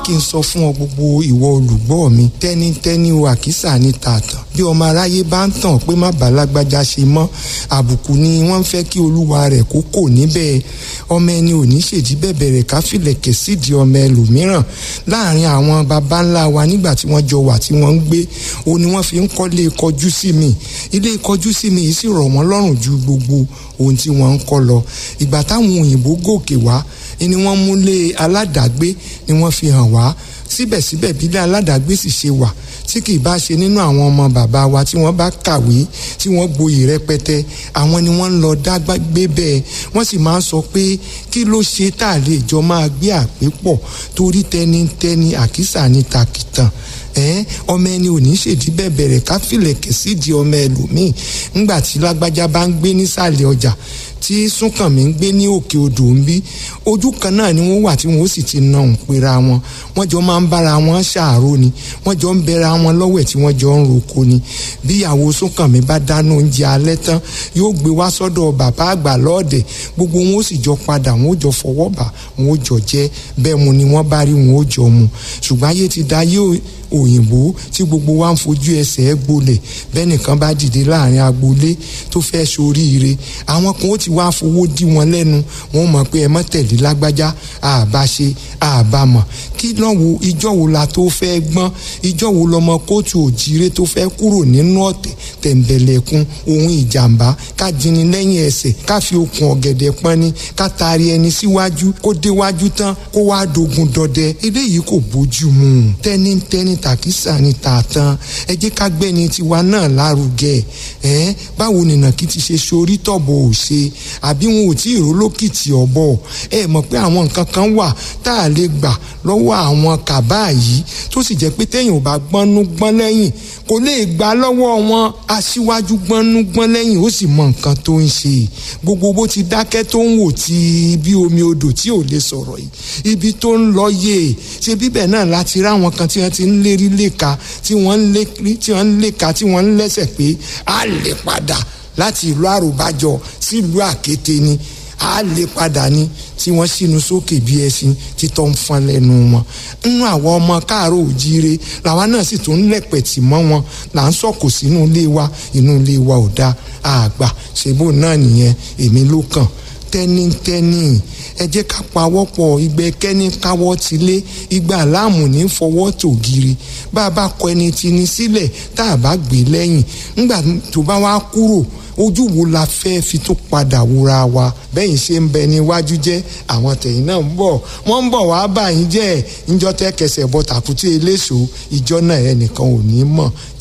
kí n sọ fún ọ gbogbo ìwọ olùgbọ́ mi tẹ́nítẹ́ní o àkísà ní tààtàn bí ọmọ aráyé bá ń tàn pé má bàa lágbájá ṣe mọ́ àbùkù ni wọ́n ń fẹ́ kí olúwa rẹ̀ kó kò níbẹ̀ ọmọ ẹni ò ní ṣèdí bẹ̀bẹ̀ rẹ̀ ká filẹ̀kẹ̀ sídìí ọmọ ẹlòmíràn láàrin àwọn baba ńlá wa nígbà tí wọ́n jọ wà tí wọ́n ń gbé o ni wọ́n fi ń kọ́lé kọjú sí mi ilé kọjú sí mi yìí sì rọ̀ wọ́n lọ́rùn ju gbogbo ohun tí wọ́n ń kọ́ lọ ìgbà táwọn òyìnbó gòkè wá ni wọ́n múlé aládàgbé ni wọ́n fi hàn wá síbẹ̀síbẹ̀ bílẹ̀ aládàgbé sì ṣe wà tí kì í bá ṣe nínú àwọn ọmọ bàbá wa tí wọ́n bá kàwé tí wọ́n gboyè rẹpẹtẹ àwọn ni wọ́n ń lọ dágbà gbé bẹ́ẹ̀ wọ́n sì máa ń sọ pé kí ló ṣe tá a lè jọ máa gbé àpépọ̀ torí tẹnitẹni àkísà ní takìtàn ẹ ọmọ ẹni ò ní ṣèdí bẹ̀bẹ̀rẹ̀ ká filẹ̀kẹ̀ sídìí ọmọ ẹlòmíì ńgbà tí lágbájá bá ń gbé nísàlẹ̀ ọjà tí súnkànmí ń gbé ní òkè odò ń bí ojú kan náà ni wọ́n wà tí wọ́n sì ti na òun pera wọn wọ́n jọ máa ń bára wọn ṣàárò ni wọ́n jọ ń bẹra wọn lọ́wẹ̀ tí wọ́n jọ ń roko ni bíyàwó súnkànmí bá dáná oúnjẹ alẹ́ tán yóò gbé wá sọ́dọ̀ bàbá àgbà lọ́ọ̀dẹ̀ gbogbo wọn ó sì jọ padà wọn ó jọ fọwọ́ bà wọn ó jọ jẹ bẹ́ẹ̀ mu ni wọ́n bá rí wọn ó jọ mu ṣùgbọ́n ayé ti da yóò òyìnbó tí gbogbo wa ń fojú ẹsẹ̀ gbolẹ̀ bẹ́ẹ̀ nìkan bá dìde láàrin agboolé tó fẹ́ soríire àwọn kan ó ti wá fowó dí wọn lẹ́nu wọn mọ̀ pé ẹ mọ́ tẹ̀lé lágbájá àbá ṣe àbá mọ̀ kí náà wo ìjọ wo la tó fẹ́ gbọ́n ìjọ wo lọmọ kóòtù òjìire tó fẹ́ kúrò nínú ọ̀tẹ̀ tẹ̀m̀bẹ̀lẹ̀kun ohun ìjàmbá ká jini lẹ́yìn ẹsẹ̀ ká fi okùn ọ̀gẹ̀dẹ̀ pọ́nni ká taari ẹni síwájú kó déwájú tán kó wá dogun dọdẹ eléyìí kò bójú mu tẹ́nítẹ́ní tàkísà ni tààtàn ẹ jẹ́ ká gbẹ́ni tiwa náà lárugẹ ẹ báwo nìnàkí ti ṣe sorí tọ̀bọ̀ ò ṣe àbí wọn ò tí ì rólókìtì ọ̀bọ̀ ẹ mọ̀ pé àwọn nǹkan kan wà tá a lè gbà lọ́wọ́ àwọn kàbá yìí tó sì jẹ́ pé téèyàn ò bá gbọ́nú gbọ́n lẹ́yìn kò lè gbà lọ́wọ́ wọn aṣíwájú gbọ́nú gbọ́n lẹ́yìn ó sì mọ nǹkan tó ń ṣe gbogbo bó ti dákẹ́ tó ń wò tí bí omi odò tí ò lè sọ̀rọ̀ yìí ibi tó ń lọ yé ṣe bíbẹ̀ náà láti ráwọn kan tí wọ́n ti ń lérí léka tí wọ́n ń léka tí wọ́n ń lẹ́sẹ̀ pé a lè padà láti ìlú àròbájọ sí ìlú àkété ni a lè padà ní tí wọ́n sínú sókè bí ẹṣin títọ́ ń fọn lẹ́nu wọn nínú àwọn ọmọ káàárọ̀ òjíire làwa náà sì tún ń lẹ̀pẹ̀tì mọ́ wọn là ń sọ̀kò sínú ilé wa inú ilé wa ò dáa àgbà ṣèbó náà nìyẹn èmi ló kàn tẹ́nítẹ́ní ẹ jẹ́ ká pawọ́pọ̀ ìgbẹ́ kẹ́ni káwọ́ ti lé igba láàmù ní fọwọ́ tògiri bá a bá kọ ẹni tí ní sílẹ̀ tá a bá gbé lẹ́yìn nígbà tó bá wá kúrò ojú wo la fẹ́ fi tún padà wúra wa bẹ́yìn ṣe ń bẹ níwájú jẹ́ àwọn tẹ̀yìn náà ń bọ̀ wọ́n ń bọ̀ wá bá yín jẹ́ ìjọ tẹ́ kẹsẹ̀ bọ́ tàkútì eléso ìjọ náà ẹnìkan ò ní mọ̀